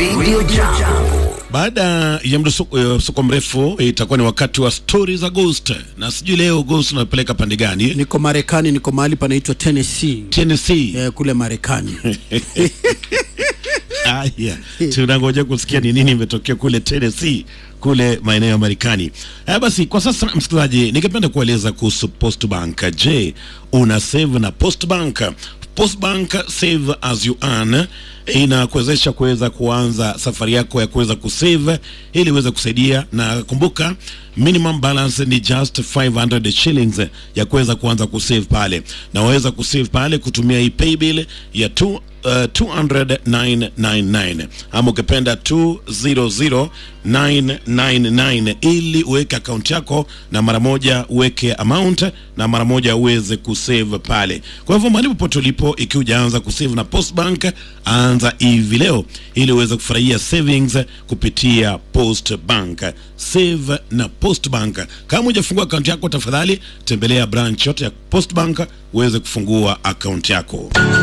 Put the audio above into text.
Radio Jambo. Baada ya msuko mrefu itakuwa ni wakati wa stori za Ghost, na sijui leo Ghost unapeleka pande gani? Niko Marekani, niko mahali panaitwa Tennessee Tennessee. eh, kule Marekani. Haya, tunangoja kusikia ni nini imetokea kule Tennessee, kule maeneo ya Marekani. Haya basi, kwa sasa msikilizaji, ningependa kueleza kuhusu Postbank. Je, una save na Postbank? Postbank Save as you earn inakuwezesha kuweza kuanza safari yako ya kuweza kusave ili iweze kusaidia, na kumbuka minimum balance ni just 500 shillings ya kuweza kuanza kusave pale, na waweza kusave pale kutumia hii paybill ya tu, uh, 200,999 ama ukipenda 200999 ili uweke akaunti yako na mara moja uweke amount na mara moja uweze kusave pale. Kwa hivyo mahali popote ulipo, ikiwa hujaanza kusave na Postbank, anza hivi leo ili uweze kufurahia savings kupitia Postbank. Save na Postbank. Kama hujafungua akaunti yako, tafadhali tembelea branch yote ya Postbank uweze kufungua akaunti yako.